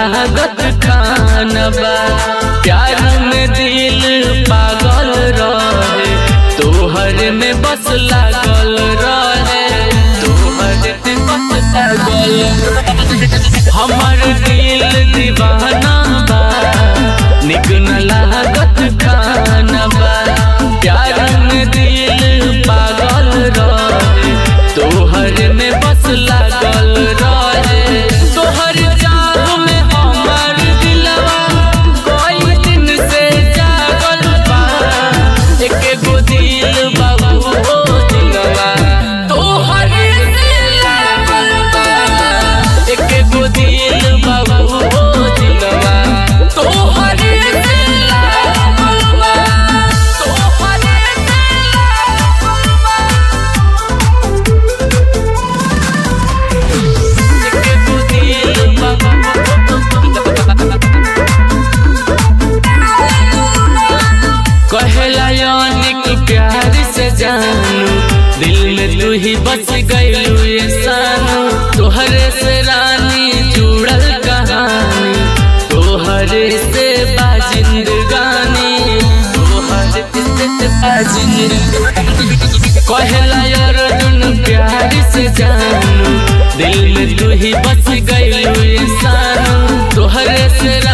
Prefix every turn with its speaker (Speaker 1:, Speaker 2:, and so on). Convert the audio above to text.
Speaker 1: लागत खाना बा प्यार में दिल पागल रहे तोहर में बस लागल रहे तोहर में बस लागल रहे। हमर दिल दीवाना बा निक न लागत खाना बा प्यार में दिल पागल रहे तोहर में बस लागल रहे तोहर जाग में हमर दिलवा कोई दिन से जागल बा एके गो दिल बाबू हो दिलवा तोहर से लागल बा एके गो दिल बाबू हो दिलवा तोहर से लागल बा तोहर से लागल बा एके गो दिल कहला यानिक प्यार से जानू दिल में तू ही बस गईलू ये सानू तोहरे से रानी जुड़ल कहानी तोहरे से बाजिंदगानी तोहरे से बाजिंदगानी कहला यार दुन प्यार से जानू दिल में तू ही बस गईलू ये सानू तोहरे से